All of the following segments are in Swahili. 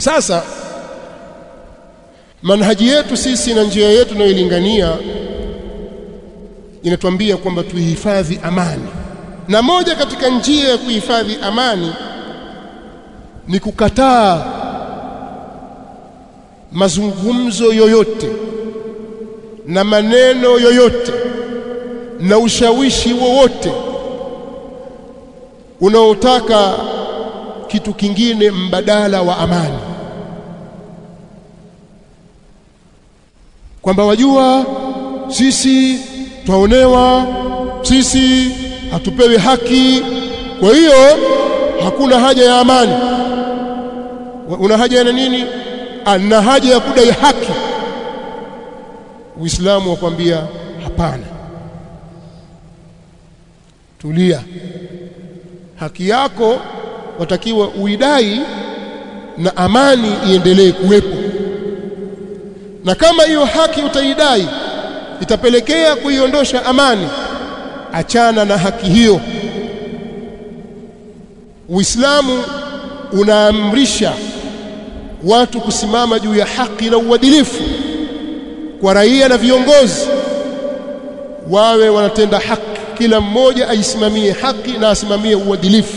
sasa manhaji yetu sisi na njia yetu tunayoilingania inatuambia kwamba tuihifadhi amani na moja katika njia ya kuhifadhi amani ni kukataa mazungumzo yoyote na maneno yoyote na ushawishi wowote unaotaka kitu kingine mbadala wa amani kwamba wajua sisi twaonewa sisi hatupewi haki kwa hiyo hakuna haja ya amani una haja ya nini ana haja ya kudai haki uislamu wakwambia hapana tulia haki yako watakiwa uidai na amani iendelee kuwepo na kama hiyo haki utaidai itapelekea kuiondosha amani achana na haki hiyo Uislamu unaamrisha watu kusimama juu ya haki na uadilifu kwa raia na viongozi wawe wanatenda haki kila mmoja aisimamie haki na asimamie uadilifu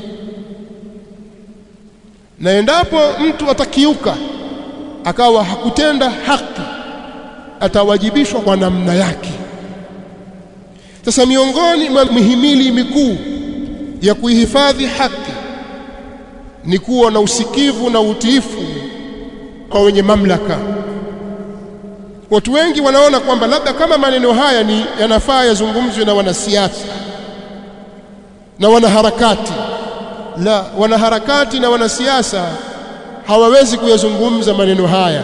na endapo mtu atakiuka akawa hakutenda haki atawajibishwa kwa namna yake sasa miongoni mwa mihimili mikuu ya kuihifadhi haki ni kuwa na usikivu na utiifu kwa wenye mamlaka watu wengi wanaona kwamba labda kama maneno haya ni yanafaa yazungumzwe na wanasiasa na wanaharakati la wanaharakati na wanasiasa hawawezi kuyazungumza maneno haya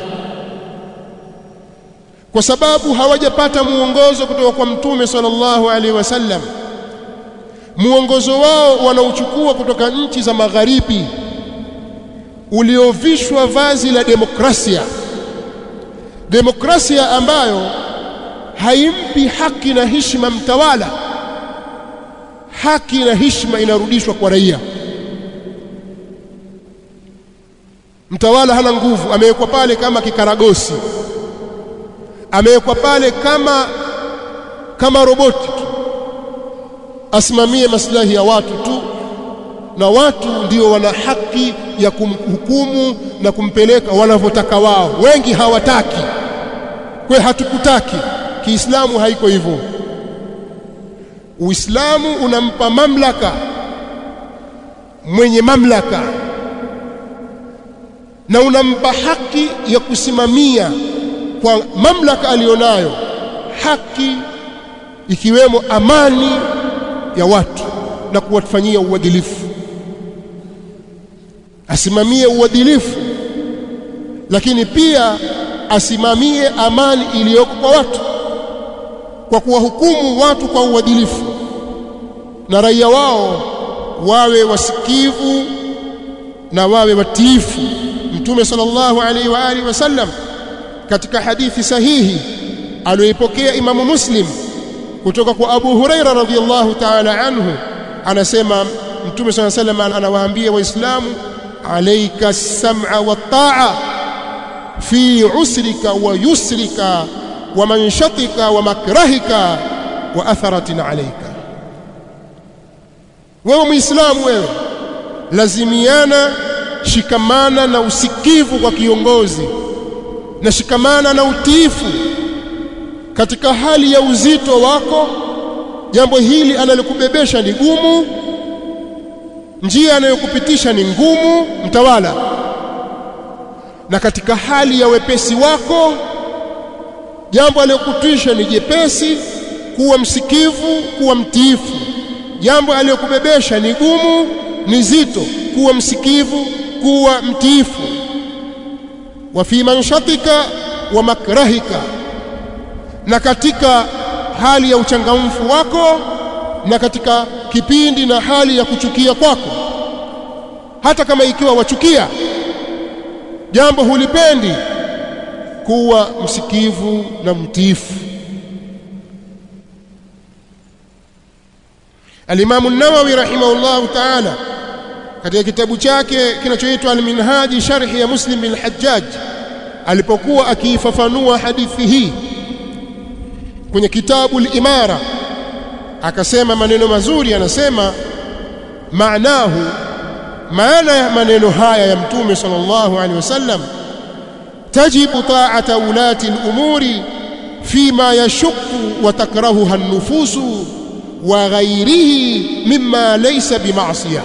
kwa sababu hawajapata muongozo kutoka kwa mtume sallallahu alaihi wasallam muongozo wao wanauchukua kutoka nchi za magharibi uliovishwa vazi la demokrasia demokrasia ambayo haimpi haki na heshima mtawala haki na heshima inarudishwa kwa raia mtawala hana nguvu amewekwa pale kama kikaragosi amewekwa pale kama kama roboti tu asimamie maslahi ya watu tu na watu ndio wana haki ya kumhukumu na kumpeleka wanavyotaka wao wengi hawataki kwe hatukutaki kiislamu haiko hivyo uislamu unampa mamlaka mwenye mamlaka na unampa haki ya kusimamia kwa mamlaka alionayo haki ikiwemo amani ya watu na kuwafanyia uadilifu asimamie uadilifu lakini pia asimamie amani iliyoko kwa watu kwa kuwahukumu watu kwa uadilifu na raia wao wawe wasikivu na wawe watiifu mtume sallallahu alaihi wa alihi wasallam katika hadithi sahihi aliyoipokea imamu muslim kutoka kwa abu huraira radhiyallahu ta'ala anhu anasema mtume sallallahu alaihi wasallam anawaambia waislamu alayka as-sam'a wat-ta'a fi usrika wa yusrika wa manshatika wa makrahika wa atharatin alayka wewe muislamu wewe lazimiana shikamana na usikivu kwa kiongozi na shikamana na utiifu katika hali ya uzito wako jambo hili analokubebesha ni gumu njia anayokupitisha ni ngumu mtawala na katika hali ya wepesi wako jambo aliyokutisha ni jepesi kuwa msikivu kuwa mtiifu jambo aliyokubebesha ni gumu ni zito kuwa msikivu kuwa mtiifu wa fi manshatika wa makrahika na katika hali ya uchangamfu wako na katika kipindi na hali ya kuchukia kwako hata kama ikiwa wachukia jambo hulipendi kuwa msikivu na mtiifu Al-Imam an-Nawawi rahimahullahu ta'ala katika kitabu chake kinachoitwa Al-Minhaji sharhi ya Muslim bin Hajjaj alipokuwa akiifafanua hadithi hii kwenye kitabu al-Imara akasema maneno mazuri anasema maanahu maana ya maneno haya ya mtume sallallahu alaihi wasallam tajibu ta'ata ulati al-umuri fima yashukku wa takrahuha an-nufusu wa ghairihi mimma laysa bima'siyah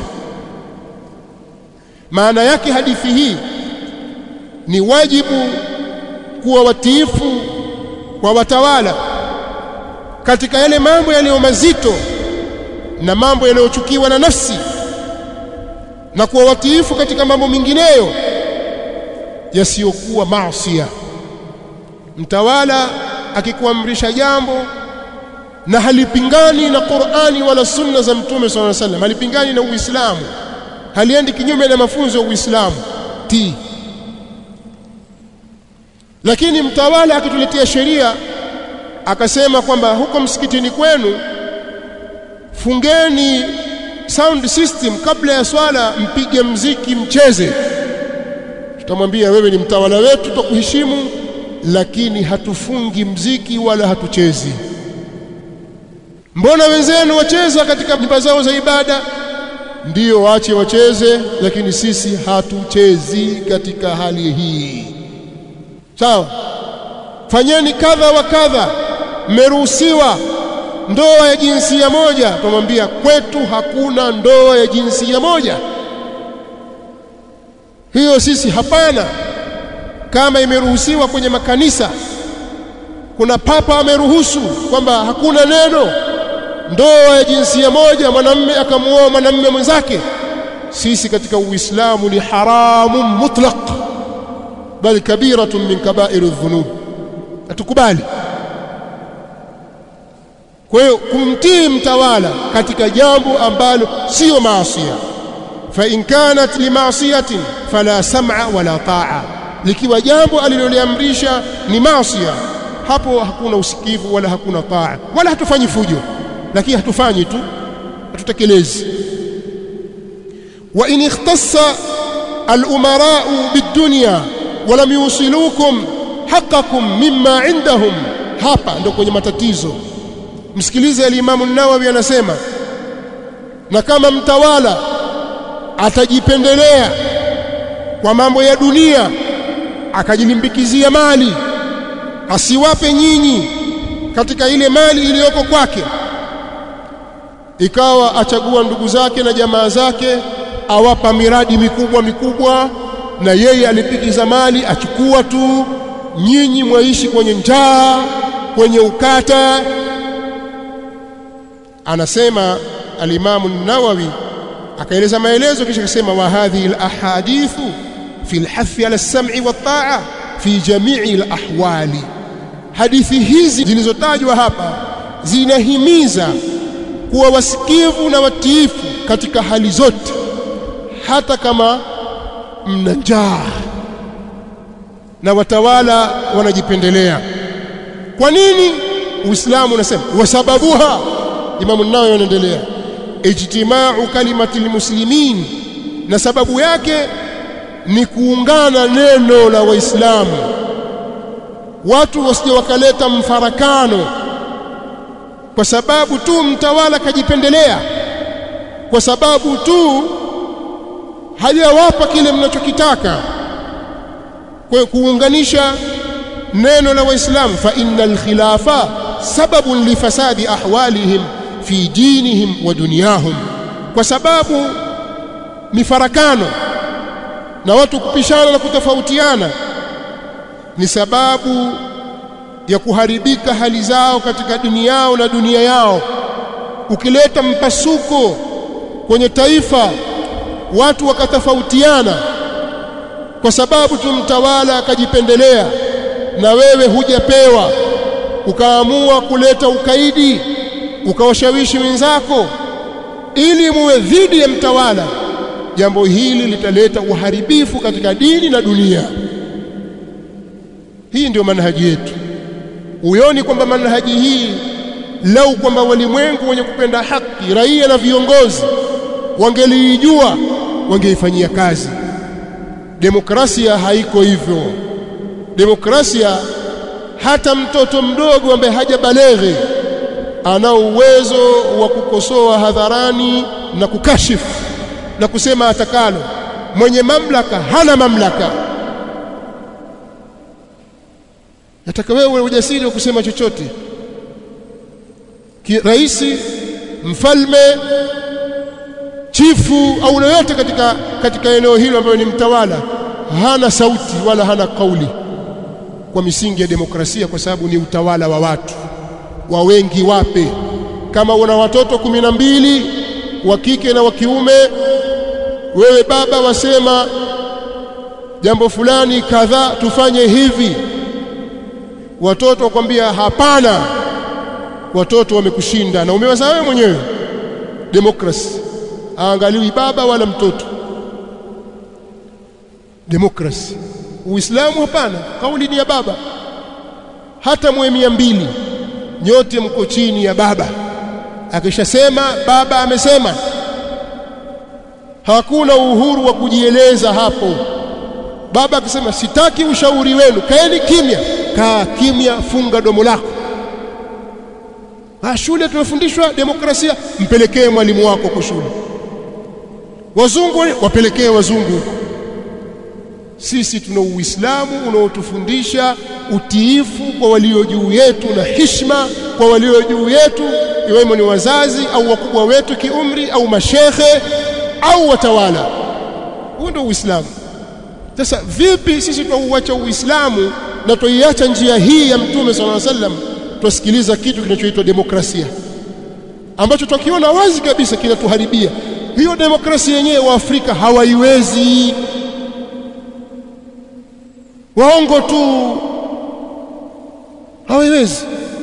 maana yake hadithi hii ni wajibu kuwa watiifu kwa watawala katika yale mambo yaliyo mazito na mambo yanayochukiwa na nafsi na kuwa watiifu katika mambo mengineyo yasiyokuwa maasiya mtawala akikuamrisha jambo na halipingani na Qur'ani wala sunna za mtume sallallahu alaihi wasallam halipingani na Uislamu haliendi kinyume na mafunzo ya Uislamu ti lakini mtawala akituletea sheria akasema kwamba huko msikitini kwenu fungeni sound system kabla ya swala mpige mziki mcheze tutamwambia wewe ni mtawala wetu tutakuheshimu lakini hatufungi mziki wala hatuchezi mbona wenzenu wacheza katika nyumba zao za ibada ndiyo waache wacheze lakini sisi hatuchezi katika hali hii sawa fanyeni kadha wa kadha mmeruhusiwa ndoa ya jinsia moja tumwambia kwetu hakuna ndoa ya jinsia moja hiyo sisi hapana kama imeruhusiwa kwenye makanisa kuna papa ameruhusu kwamba hakuna neno ndoa ya jinsia moja mwanamme akamuoa mwanamme mwenzake sisi katika uislamu ni haramu mutlaq bal kabiratun min kaba'ir adh-dhunub atukubali kwa hiyo kumtii mtawala katika jambo ambalo sio maasiya fa in kanat limaasiyatin fala sam'a wala ta'a likiwa jambo aliloliamrisha ni maasiya hapo hakuna usikivu wala hakuna taa wala hatufanyi fujo lakini hatufanyi tu hatutekelezi wa in ikhtassa al-umara'u bid-dunya wa lam yusilukum haqqakum mimma indahum hapa ndo kwenye matatizo msikilize al-Imam an-Nawawi anasema na kama mtawala atajipendelea kwa mambo ya dunia akajilimbikizia mali asiwape nyinyi katika ile mali iliyoko kwake ikawa achagua ndugu zake na jamaa zake awapa miradi mikubwa mikubwa na yeye alipikiza mali achukua tu nyinyi mwaishi kwenye njaa kwenye ukata anasema alimamu nawawi akaeleza maelezo kisha akasema wa hadhihi alahadithu fi alhathi ala as-sam'i wat-ta'a fi jami'i alahwali hadithi hizi zilizotajwa hapa zinahimiza kuwa wasikivu na watiifu katika hali zote hata kama mna njaa na watawala wanajipendelea kwa nini uislamu unasema wasababuha imamu nawawi anaendelea ijtimau kalimati almuslimin na sababu yake ni kuungana neno la waislamu watu wasije wakaleta mfarakano kwa sababu tu mtawala kajipendelea kwa sababu tu hajawapa kile mnachokitaka kwa kuunganisha neno la waislamu fa innal khilafa sababun li fasadi ahwalihim fi dinihim wa dunyahum kwa sababu mifarakano na watu kupishana na kutofautiana ni sababu ya kuharibika hali zao katika dunia yao na dunia yao ukileta mpasuko kwenye taifa watu wakatofautiana kwa sababu tu mtawala akajipendelea na wewe hujapewa ukaamua kuleta ukaidi ukawashawishi wenzako ili muwe dhidi ya mtawala jambo hili litaleta uharibifu katika dini na dunia hii ndio manhaji yetu uioni kwamba manhaji hii lau kwamba walimwengu wenye kupenda haki raia na viongozi wangelijua wangeifanyia kazi demokrasia haiko hivyo demokrasia hata mtoto mdogo ambaye hajabaleghe ana uwezo wa kukosoa hadharani na kukashifu na kusema atakalo mwenye mamlaka hana mamlaka nataka wewe ujasiri wa kusema chochote rais mfalme chifu au yoyote katika katika eneo hilo ambayo ni mtawala hana sauti wala hana kauli kwa misingi ya demokrasia kwa sababu ni utawala wa watu wa wengi wape kama una watoto kumi na mbili wa kike na wa kiume wewe baba wasema jambo fulani kadhaa tufanye hivi watoto wakwambia hapana watoto wamekushinda na umewazaa wewe mwenyewe demokrasi aangaliwi baba wala mtoto demokrasi uislamu hapana kauli ni ya baba hata mwe mia mbili nyote mko chini ya baba akishasema baba amesema hakuna uhuru wa kujieleza hapo baba akisema sitaki ushauri wenu kaeni kimya kaa kimya funga domo lako ah shule tumefundishwa demokrasia mpelekee mwalimu wako kwa shule wazungu wapelekee wazungu sisi tuna uislamu unaotufundisha utiifu kwa walio juu yetu na hishma kwa walio juu yetu iwemo ni wazazi au wakubwa wetu kiumri au mashekhe au watawala huo ndio uislamu sasa vipi sisi tunauacha uislamu na tuiacha njia hii ya mtume sallallahu alaihi wasallam tusikiliza kitu kinachoitwa demokrasia ambacho tukiona wazi kabisa kinatuharibia hiyo demokrasia yenyewe wa Afrika hawaiwezi waongo tu hawaiwezi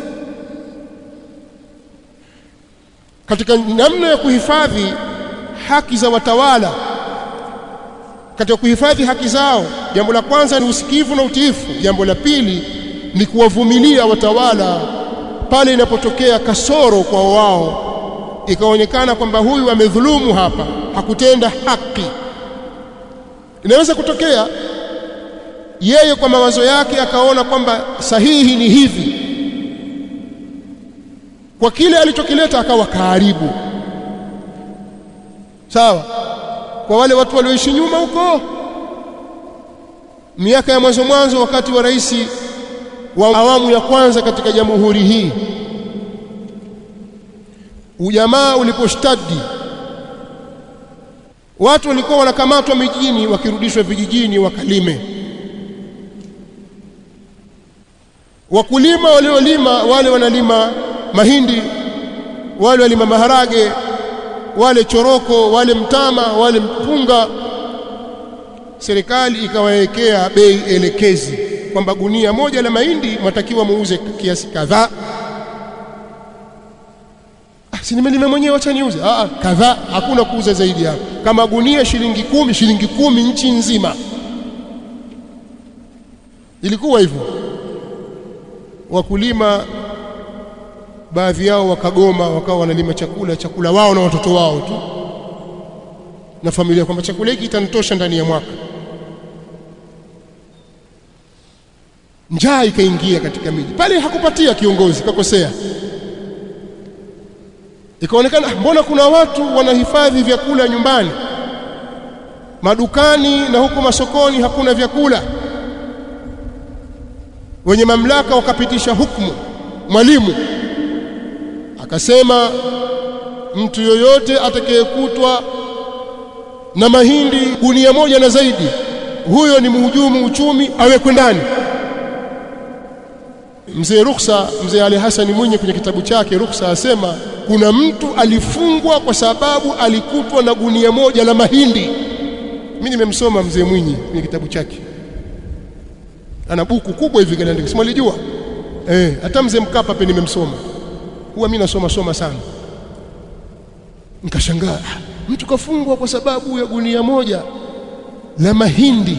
katika namna ya kuhifadhi haki za watawala katika kuhifadhi haki zao jambo la kwanza ni usikivu na utiifu jambo la pili ni kuwavumilia watawala pale inapotokea kasoro kwa wao ikaonekana kwamba huyu amedhulumu hapa hakutenda haki inaweza kutokea yeye kwa mawazo yake akaona kwamba sahihi ni hivi kwa kile alichokileta akawa kaharibu sawa kwa wale watu walioishi nyuma huko miaka ya mwanzo mwanzo wakati wa rais wa awamu ya kwanza katika jamhuri hii ujamaa uliposhtadi watu walikuwa wanakamatwa mijini wakirudishwa vijijini wakalime wakulima waliolima wale wanalima mahindi wale walima maharage wale choroko wale mtama wale mpunga serikali ikawawekea bei elekezi kwamba gunia moja la mahindi matakiwa muuze kiasi kadhaa ah, si nimelima mwenyewe acha niuze ah, ah kadhaa hakuna kuuza zaidi hapo kama gunia shilingi kumi shilingi kumi nchi nzima ilikuwa hivyo wakulima baadhi yao wakagoma wakawa wanalima chakula chakula wao na watoto wao tu na familia kwamba chakula hiki kitanitosha ndani ya mwaka njaa ikaingia katika miji pale hakupatia kiongozi kakosea ikaonekana mbona kuna watu wanahifadhi vyakula nyumbani madukani na huko masokoni hakuna vyakula wenye mamlaka wakapitisha hukumu mwalimu akasema mtu yoyote atakayekutwa na mahindi gunia moja na zaidi huyo ni mhujumu uchumi awekwe ndani mzee Ruksa mzee Ali Hassan Mwinyi kwenye kitabu chake Ruksa asema kuna mtu alifungwa kwa sababu alikutwa na gunia moja la mahindi mimi nimemsoma mzee Mwinyi kwenye kitabu chake ana buku kubwa hivi kaliandika simalijua eh hata mzee Mkapa pia nimemsoma huwa mimi nasoma soma sana nikashangaa mtu kafungwa kwa sababu ya gunia moja la mahindi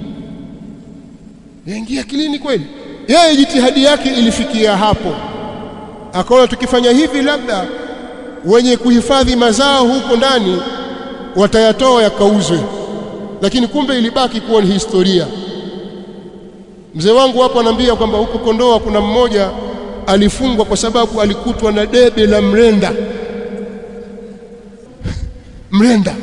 yaingia akilini kweli yeye jitihadi yake ilifikia hapo akaona tukifanya hivi labda wenye kuhifadhi mazao huko ndani watayatoa yakauzwe lakini kumbe ilibaki kuwa ni historia mzee wangu hapo anaambia kwamba huko Kondoa kuna mmoja alifungwa kwa sababu alikutwa na debe la mrenda mrenda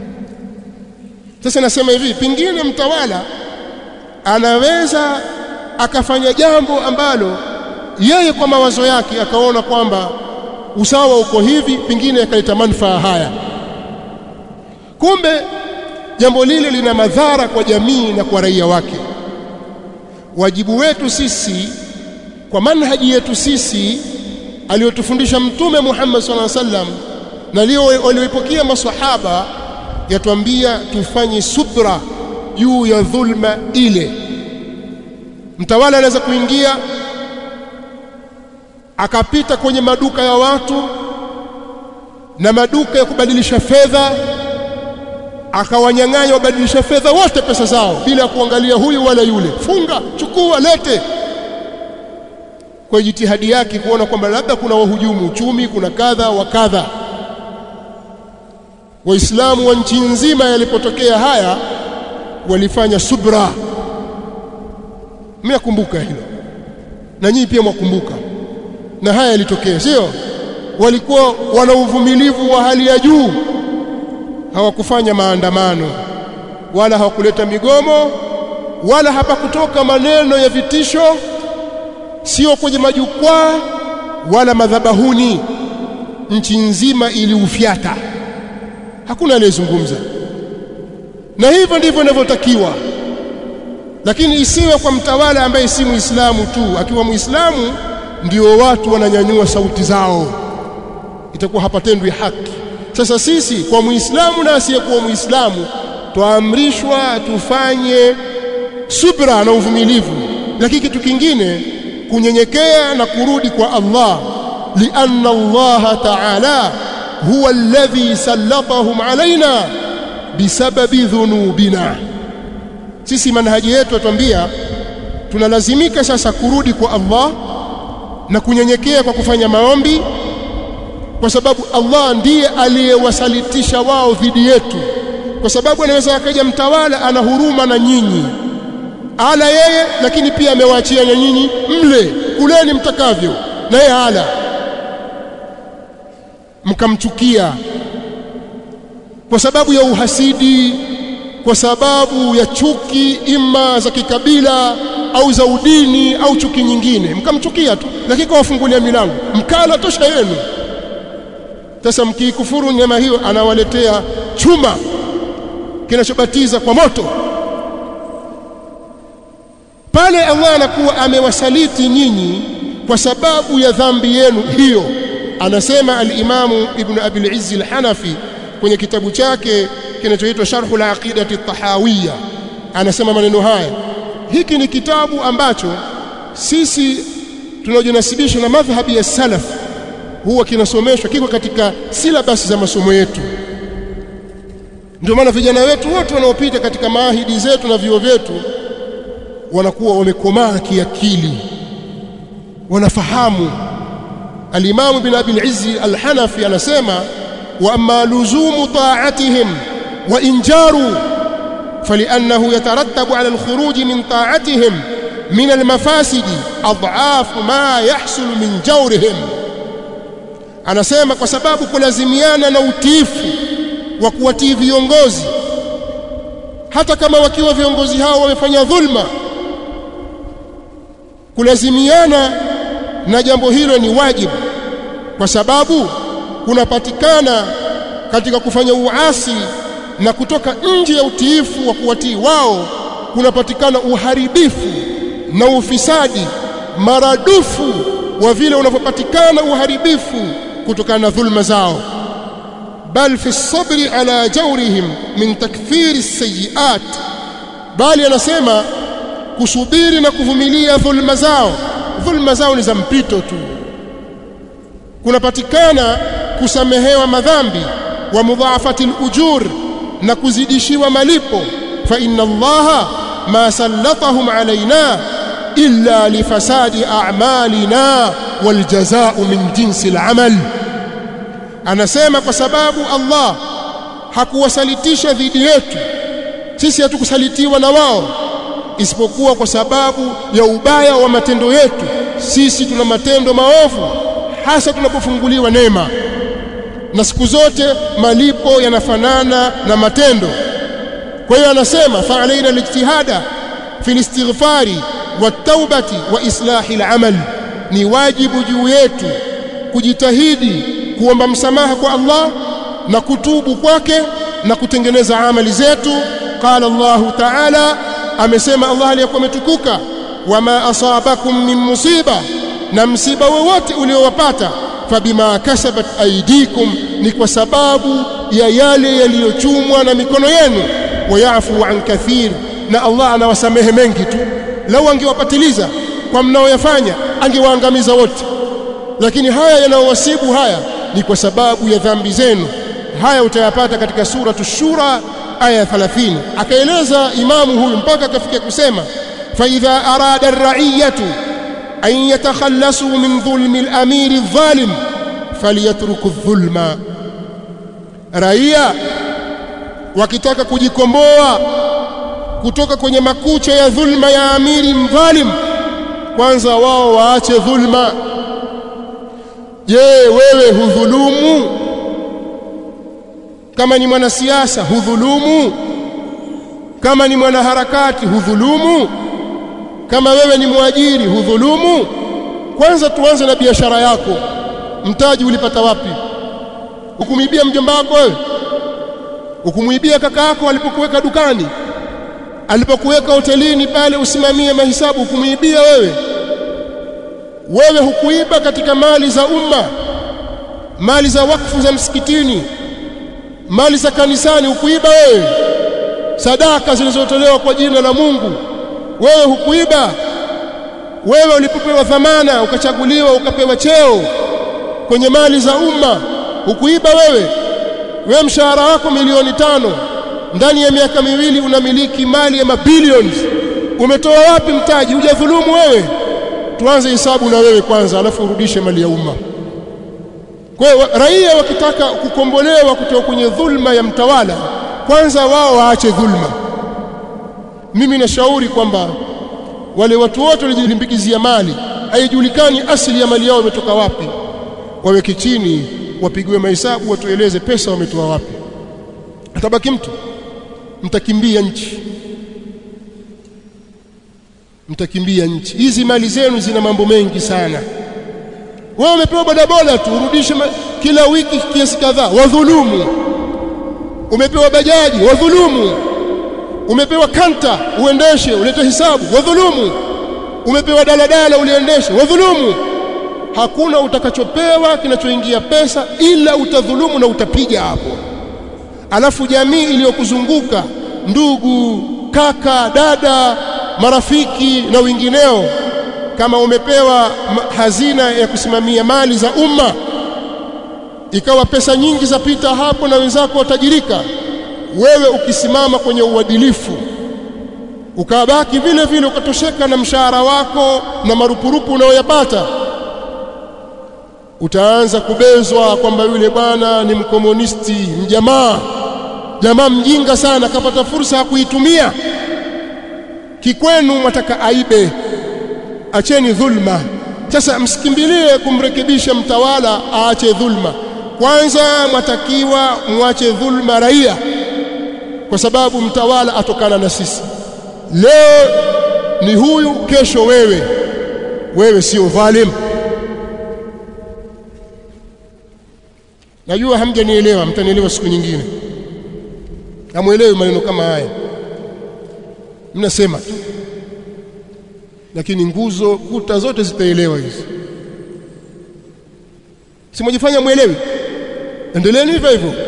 sasa nasema hivi pingine mtawala anaweza akafanya jambo ambalo yeye kwa mawazo yake akaona kwamba usawa uko hivi pingine akaleta manufaa haya kumbe jambo lile lina madhara kwa jamii na kwa raia wake wajibu wetu sisi kwa manhaji yetu sisi aliyotufundisha mtume Muhammad sallallahu alaihi wasallam na leo walioipokea maswahaba yatuambia tufanye subra juu ya dhulma ile mtawala anaweza kuingia akapita kwenye maduka ya watu na maduka ya kubadilisha fedha akawanyang'anya wabadilisha fedha wote pesa zao bila kuangalia huyu wala yule funga chukua lete kwa jitihadi yake kuona kwamba labda kuna wahujumu uchumi kuna kadha wa kadha waislamu wa nchi nzima yalipotokea haya walifanya subra mnakumbuka hilo na nyinyi pia mwakumbuka na haya yalitokea sio walikuwa wana uvumilivu wa hali ya juu hawakufanya maandamano wala hawakuleta migomo wala hapakutoka maneno ya vitisho sio kwenye majukwaa wala madhabahuni nchi nzima iliufyata hakuna aliyezungumza na hivyo ndivyo inavyotakiwa lakini isiwe kwa mtawala ambaye si muislamu tu akiwa muislamu ndio watu wananyanyua sauti zao itakuwa hapatendwi haki sasa sisi kwa muislamu na asiyekuwa muislamu twaamrishwa tufanye subra na uvumilivu lakini kitu kingine kunyenyekea na kurudi kwa Allah lianna Allah ta'ala huwa alladhi sallatahum alaina bisababi dhunubina sisi manhaji yetu atuambia tunalazimika sasa kurudi kwa Allah na kunyenyekea kwa kufanya maombi kwa sababu Allah ndiye aliyewasalitisha wao dhidi yetu kwa sababu anaweza akaja mtawala ana huruma na nyinyi ala yeye lakini pia amewaachia na nyinyi mle kuleni mtakavyo na yeye ala mkamchukia kwa sababu ya uhasidi kwa sababu ya chuki ima za kikabila au za udini au chuki nyingine mkamchukia tu lakini kawafungulia milango mkala tosha yenu sasa mkiikufuru nyama hiyo anawaletea chuma kinachobatiza kwa moto pale Allah anakuwa amewasaliti nyinyi kwa sababu ya dhambi yenu hiyo anasema al-Imamu Ibn Abi al-Izz al-Hanafi kwenye kitabu chake kinachoitwa Sharh al-Aqidati at-Tahawiyya anasema maneno haya hiki ni kitabu ambacho sisi tunaojinasibisha na madhhabi ya salaf huwa kinasomeshwa kiko katika silabasi za masomo yetu ndio maana vijana wetu wote wanaopita katika maahidi zetu na vyuo vyetu wanakuwa wamekomaa kiakili wanafahamu al-Imam bin Abi al-Izz al-Hanafi anasema wa amma luzumu ta'atihim wa injaru فلأنه يترتب على الخروج من طاعتهم من المفاسد أضعاف ما يحصل من جورهم anasema kwa sababu kulazimiana na utiifu wa kuwatii viongozi hata kama wakiwa viongozi hao wamefanya dhulma kulazimiana na jambo hilo ni wajibu kwa sababu kunapatikana katika kufanya uasi na kutoka nje ya utiifu wa kuwatii wao kunapatikana uharibifu na ufisadi maradufu wa vile unavyopatikana uharibifu kutokana na dhulma zao bal fi sabri ala jawrihim min takthiri sayiat bali anasema kusubiri na kuvumilia dhulma zao dhulma zao ni za mpito tu kunapatikana kusamehewa madhambi wa mudhaafati al-ujur na kuzidishiwa malipo fa inna allaha ma sallatahum alaina illa lifasadi a'malina waljazaa'u min jinsi al-amal anasema kwa sababu Allah hakuwasalitisha dhidi yetu sisi hatukusalitiwa na wao isipokuwa kwa sababu ya ubaya wa matendo yetu sisi tuna matendo maovu hasa tunapofunguliwa neema na siku zote malipo yanafanana na matendo kwa hiyo anasema fa alaina alijtihada fi alistighfari wataubati wa islahi alamal ni wajibu juu yetu kujitahidi kuomba msamaha kwa Allah na kutubu kwake na kutengeneza amali zetu qala Allah ta'ala amesema Allah aliyekuwa ametukuka wama asabakum min musiba na msiba wowote uliowapata fabima kasabat aidikum ni kwa sababu ya yale yaliyochumwa na mikono yenu wayafu an kathir na Allah anawasamehe mengi tu lau angewapatiliza kwa mnaoyafanya angewaangamiza wote lakini haya yanayowasibu haya ni kwa sababu ya dhambi zenu haya utayapata katika suratu shura aya 30 akaeleza imamu huyu mpaka akafikia kusema fa idha arada ar-ra'iyatu an yatakhallasu min dhulmi al-amir adh-dhalim falyatruku adh-dhulma raia wakitaka kujikomboa kutoka kwenye makucha ya dhulma ya amiri mdhalim kwanza wao waache dhulma je wewe hudhulumu kama ni mwanasiasa hudhulumu kama ni mwanaharakati hudhulumu kama wewe ni mwajiri hudhulumu kwanza tuanze na biashara yako mtaji ulipata wapi ukumwibia mjomba wako wewe ukumwibia kaka yako alipokuweka dukani alipokuweka hotelini pale usimamie mahisabu ukumwibia wewe wewe hukuiba katika mali za umma mali za wakfu za msikitini mali za kanisani hukuiba wewe sadaka zilizotolewa kwa jina la Mungu wewe hukuiba wewe ulipopewa dhamana ukachaguliwa ukapewa cheo kwenye mali za umma hukuiba wewe wewe mshahara wako milioni tano ndani ya miaka miwili unamiliki mali ya mabilions umetoa wapi mtaji hujadhulumu wewe tuanze hesabu na wewe kwanza alafu urudishe mali ya umma kwa hiyo raia wakitaka kukombolewa kutoka kwenye dhulma ya mtawala kwanza wao waache dhulma mimi nashauri kwamba wale watu wote walijilimbikizia mali haijulikani asili ya mali yao imetoka wapi waweke chini wapigiwe mahesabu watueleze pesa wametoa wapi atabaki mtu mtakimbia nchi mtakimbia nchi hizi mali zenu zina mambo mengi sana wewe umepewa bodaboda tu urudishe kila wiki kiasi kadhaa wadhulumu umepewa bajaji wadhulumu umepewa kanta uendeshe ulete hisabu wadhulumu umepewa daladala uliendeshe wadhulumu hakuna utakachopewa kinachoingia pesa ila utadhulumu na utapiga hapo alafu jamii iliyokuzunguka ndugu kaka dada marafiki na wengineo kama umepewa hazina ya kusimamia mali za umma ikawa pesa nyingi zapita hapo na wenzako watajirika wewe ukisimama kwenye uadilifu ukabaki vile vile ukatosheka na mshahara wako na marupurupu unayoyapata utaanza kubezwa kwamba yule bwana ni mkomunisti mjamaa jamaa mjinga sana kapata fursa ya kuitumia kikwenu mwataka aibe acheni dhulma sasa msikimbilie kumrekebisha mtawala aache dhulma kwanza mwatakiwa mwache dhulma raia kwa sababu mtawala atokana na sisi leo ni huyu kesho wewe wewe sio dhalim najua hamjanielewa mtanielewa siku nyingine hamuelewi maneno kama haya mnasema tu lakini nguzo kuta zote zitaelewa hizi simojifanya mwelewi endeleeni hivyo hivyo